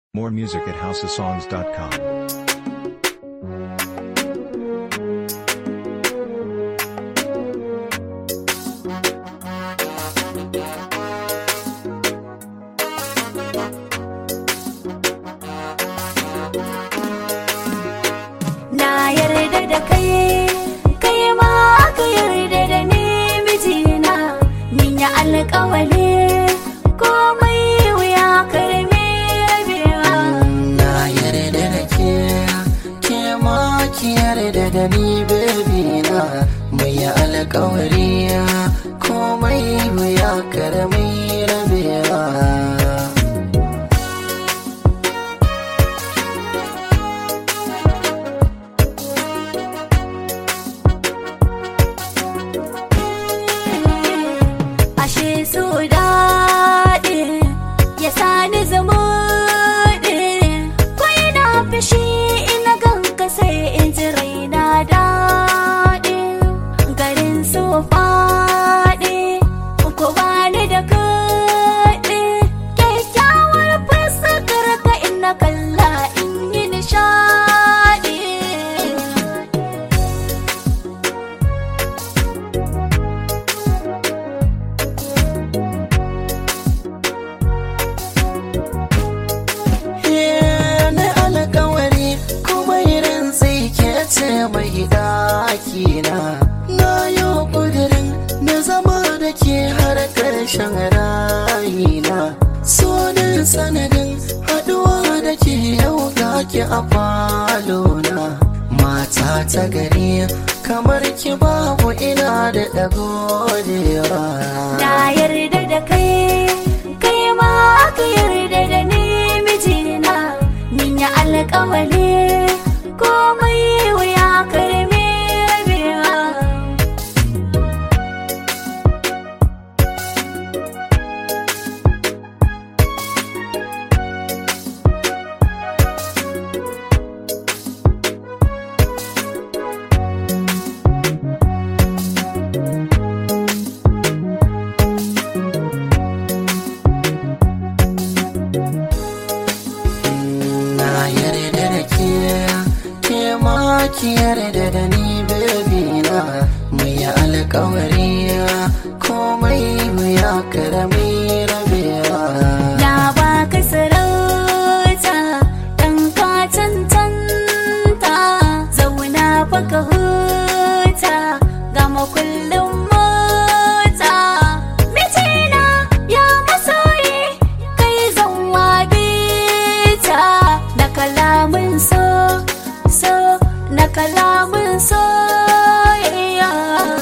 More music at houseofsongs.com. Na yarda da kai, kai ma ka yarda da ni mijina, min yi alƙawali komai wuya karmi rabewa. Na yarda da ke, ke ma ki yarda da ni baby na mai alkawari komai wuya karami rabewa. Ashe su daɗi, ya sani zumuɗi, kwai na fishi ina ganka sai in ji raina daɗi. Garin su faɗi, ko bani da kaɗi, kyakkyawar fuskar ka ina kalla in yi nishaɗi. Eh, Na alkawari kuma irin sai ke ce mai ɗaki na. Na yi ƙudurin na zama da ke har ƙarshen rayina. So da sanadin haɗuwa da ke yau ga ki a falona. Mata ta gari kamar ki babu ina da ɗagodewa. Na yarda da kai, kai ma ka yarda da ni mijina, min yi alƙawali komai wuya karmi rabewa. Na yarda da ke, ke ma ki yarda da ni baby na mu yi alkawari komai wuya karami rabewa. Na baka sarauta, ɗan ka cancanta, zauna baka huta, ga makullin mota. Mijina ya masoyi, kai zan bita, na kalamin so, so, na kalamin soyayya.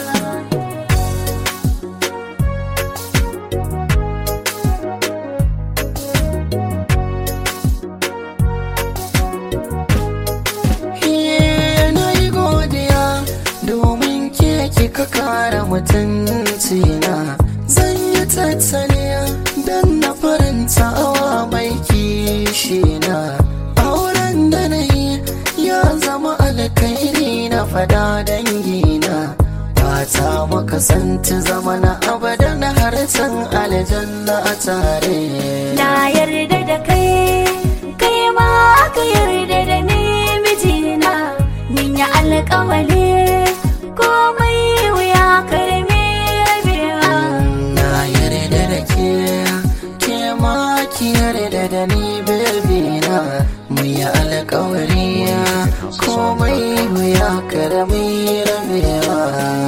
Iye, na yi godiya domin ke kika kara mutunci na. Zan yi tattaliya don na faranta awa mai kishi na. Auren da na yi ya zama alkairi na fada dangina. Fata maka santi zama na abadan harcen aljanna a tare. Na yarda da kai, kai ma ka yarda da ni mijina, min yi alƙawali komai wuya karmi rabewa. Na yarda da ke, ke ma ki yarda da ni baby na mu yi alkawari komai wuya karami rabewa.